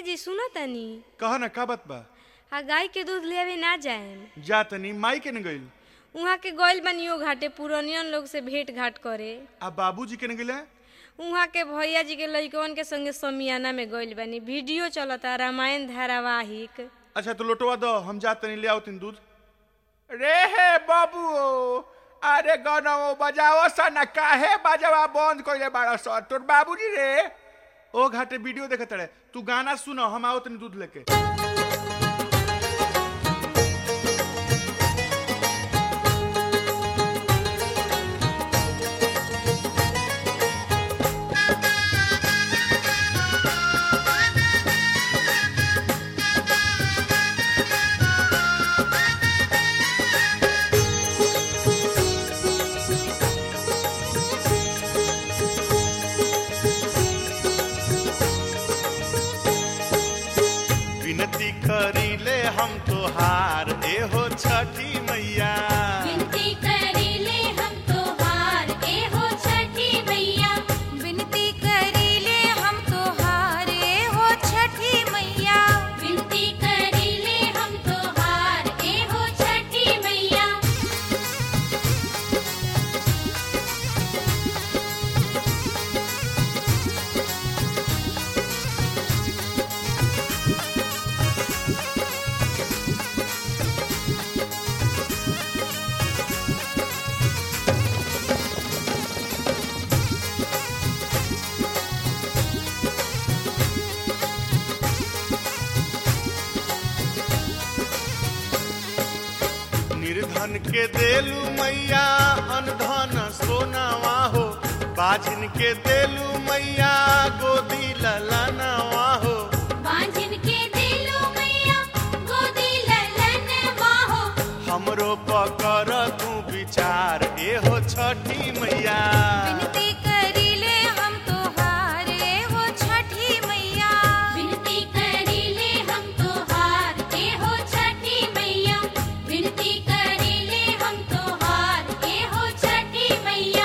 जी सुनो तनी कह न का बात बा आ गाय के दूध लेवे ना जाएम जा तनी माई के न गइल उहाँ के गइल बनियो घाटे पुरनियन लोग से भेंट घाट करे आ बाबूजी के न गइले उहाँ के भैया जी के लइकवन के संगे समियाना में गइल बनी वीडियो चलता रामायण धारावाहिक अच्छा तो लोटवा दो हम जा तनी ले आओ तीन दूध रे हे बाबू अरे गनौ बजाओ सन काहे बजवा बंद कइले बाड़ स तोर बाबूजी रे ओ घाटे वीडियो देखत रहे तू गाना सुनो हम आओ तनी दूध लेके विनती करीले हम तोहार एहो छठी मैया विनती करीले हम तोहार ए हो छठी मैया विनती करीले हम तोहार ए हो छठी मैया विनती करीले हम तोहार ए हो छठी मैया निर्धन के देलू मैया अनधन सोनावा हो बाझिन के देलू मैया गोदी ललनवा हो बांझिन के दिलो मैया गोदी ललन माहो हमरो पकर तू विचार एहो छठी मैया विनती करीले हम तोहार ए हो छठी मैया विनती करीले हम तोहार ए हो छठी मैया विनती करीले हम तोहार ए हो छठी मैया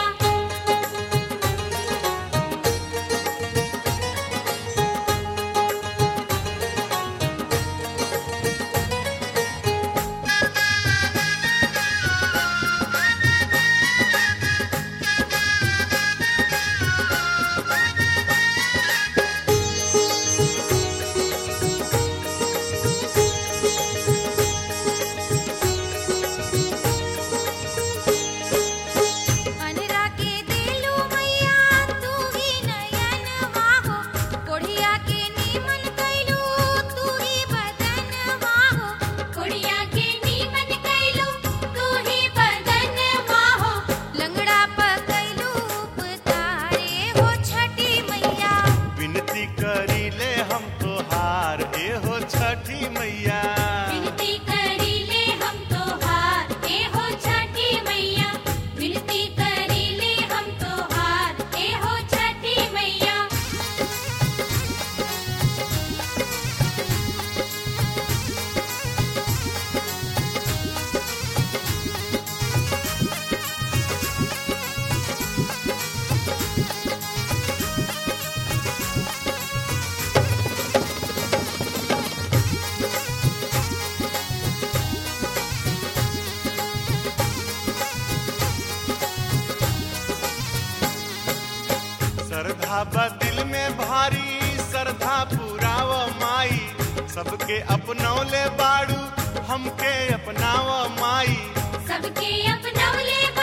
अनरा के देलू मैया तू ही नयन वाहो कोढ़िया के नीमन कैलू तू ही बदन वाहो कुड़िया के नीमन कैलू तू ही बदन माहो लंगड़ा पकैलू उपतारे हो छठी मैया विनती करीले हम तोहार एहो छठी मैया विनती करीले हम तोहार ए हो छठी मैया विनती करीले हम तोहार ए हो छठी मैया श्रद्धा बा दिल में भारी श्रद्धा पुराव माई सबके अपनौले बाड़ू हमके अपनाव माई सबके अपनौले